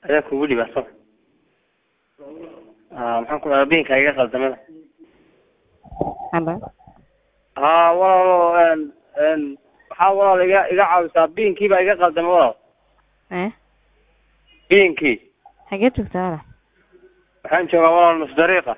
ayaa kugu dhibaato maxaan ku dhahaa biinka iga qaldamada halo haa walaalo n n waxaa walaal iga iga caawisaa biinkii baa iga qaldamay walaal eh biinkii xagee joogtaa walaal waxaan joogaa walaal nus dariiqa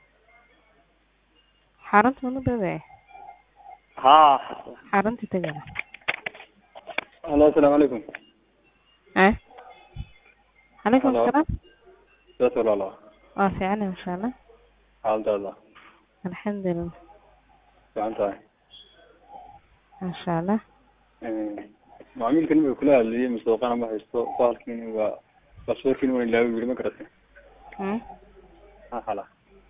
xarunta mana dhowe haa xarunta tegi walaal Halo, asalaamu calaykum. eh calaykum Halo. asalaam Sidaas walaalo. waa fiicana insha allah Xaaladaada. alxamdulilah Fiican tahay. insha allah Ee, Macaamilkan inuu kula hadlayay masuuqana ma haysto bahalkiin waa baasaboorkiin waa ilaawi weli ma garatay. Hmm? Ha hala.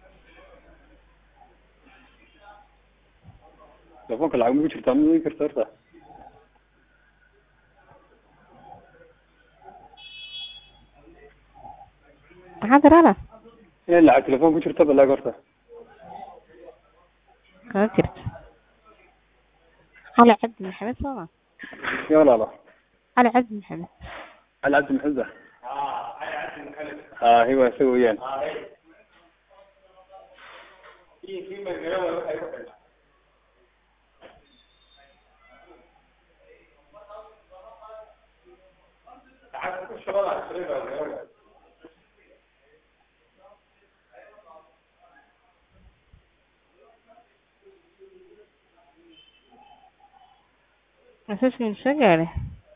Telefoonka lacag ma jirtaa ma ii kartaa horta? maxaa tiri walaal In lacag telefoon ku jirta balaag horta. kama jirto cali cabdi maxamed sooma Ya walaalo. cali cabdi maxamed Cali Cabdi Maxamed ah. Ah, hiwa isaga weeyaan. masajkiin soo gaadhay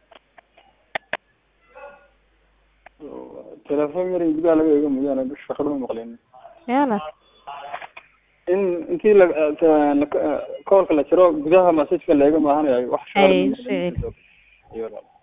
Telefoon yar gudaha laga eego mooyaane bish shaqada ma maqlin. ya walaal in intii la la- koolka la jiro gudaha masajka la eego maahan wax Ay, sicir. Iyo walaal.